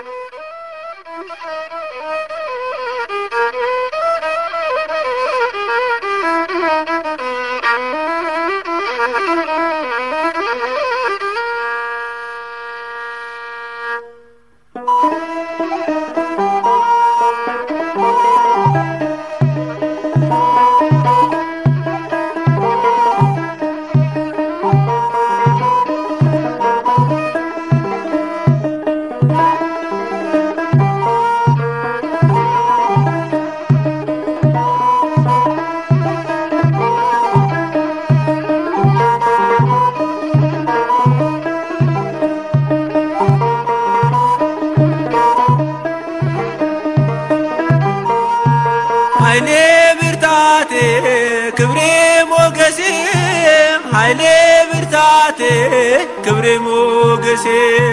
ኃይሌ ብርታቴ ክብሬ ሞገሴ ኃይሌ ብርታቴ ክብሬ ሞገሴ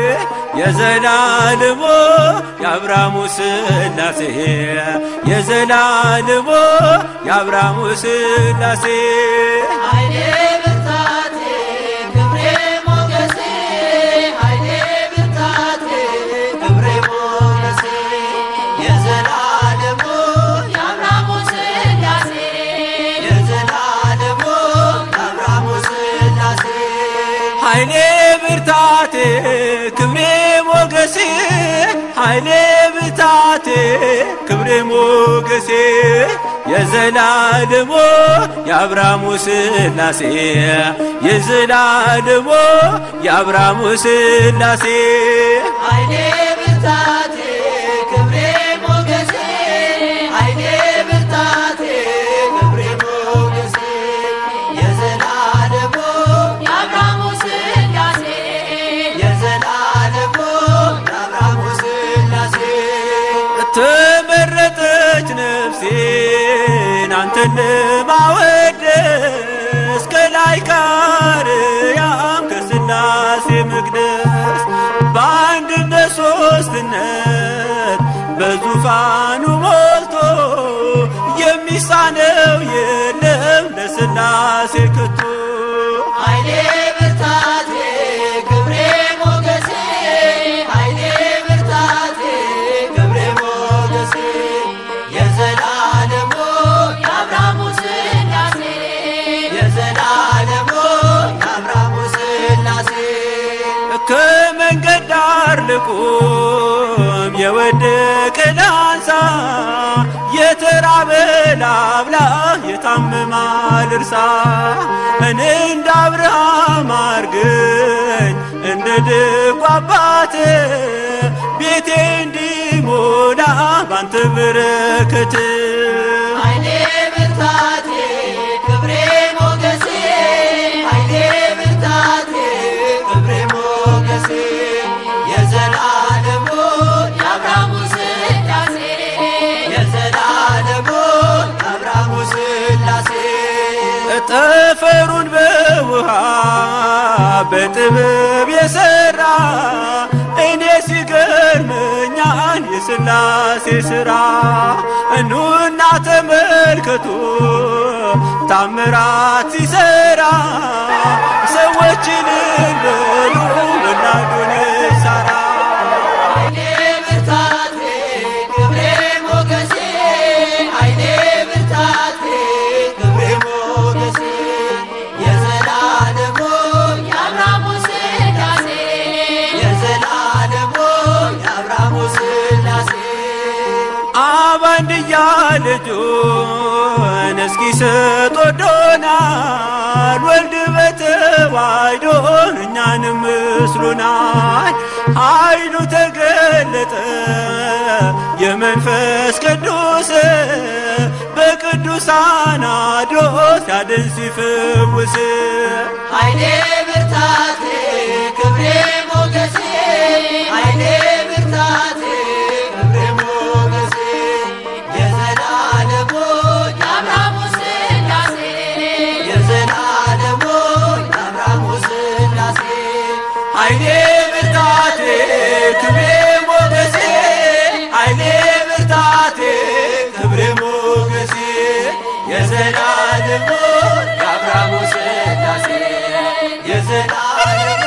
የዘላለሞ የአብርሃሙ ስላሴ የዘላለሞ የአብርሃሙ ስላሴ ኃይሌ ብርታቴ ክብሬ ሞገሴ ኃይሌ ብርታቴ ክብሬ ሞገሴ የዘላለሙ የአብርሃሙ ስላሴ የዘላለሙ የአብርሃሙ ስላሴ ኃይሌ ብርታቴ ክብሬ ሞገሴ ኃይሌ ብርታቴ ክብሬ ሞገሴ የዘላለሞ የአብርሃሙ ስላሴ የዘላለሞ የአብርሃሙ ስላሴ ኃይሌ ብርታቴ ክብሬ ሞገሴ ኃይሌ ብርታቴ ክብሬ ሞገሴ የዘላለሙ የአብርሃሙ ስላሴ የዘላለሙ የአብርሃሙ ስላሴ ተመረጠች ነፍሴን አንተን ለማወደስ ከላይ ከአርያም ከስላሴ መቅደስ በአንድነት ሶስትነት በዙፋኑ ሞልቶ የሚሳነው የለም ለስላሴ ከቶ ኃይሌ ብርታቴ ክብሬ ሞገሴ ኃይሌ ብርታቴ ክብሬ ሞገሴ የዘላለሙ የአብርሃሙ ስላሴ የዘላለሙ የአብርሃሙ ስላሴ ከመንገድ ዳር ልቁም የወደቀ ላንሳ የተራበ ላብላ የታመመ ልርሳ እኔ እንደ አብርሃም አርገኝ እንደ ደጉ አባት ቤቴ እንዲሞላ ባንተ በረከት ኃይሌ ብርታቴ ክብሬ ሞገሴ ኃይሌ ብርታቴ ክብሬ ሞገሴ የዘላለሙ የአብርሃሙ ስላሴ የዘላለሙ የአብርሃሙ ስላሴ ጠፈሩን በውሃ በጥበብ የሰራ እኔ ሲገርመኛል የስላሴ ሥራ እኑና ተመልከቱ ታምራት ሲሰራ ሰዎችን በሉ ወላዱን ሳራ ኃይሌ ብርታቴ ክብሬ ሞገሴ ኃይሌ ብርታቴ ክብሬ ሞገሴ የዘላለሙ የአብርሃሙ ስላሴ የዘላለሙ የአብርሃሙ ስላሴ አብ አንድያ ልጁን እስኪሰጥ ወዶናል። ወልድ በተዋሕዶ እኛንም ምስሉናል። ኃይሉ ተገለጠ የመንፈስ ቅዱስ በቅዱሳን አድሮ ሲያድን ሲፈውስ ኃይሌ ብርታቴ ክብሬ ሞገሴ ኃይሌ ብርታቴ ክብሬ ሞገሴ የዘላለሙ የአብርሃሙ ስላሴ የዘላለሙ የአብርሃሙ ስላሴ ኃይሌ ብርታቴ ክብሬ ሞገሴ ኃይሌ ብርታቴ ክብሬ ሞገሴ የዘላለሙ የአብርሃሙ ስላሴ የዘላለሙ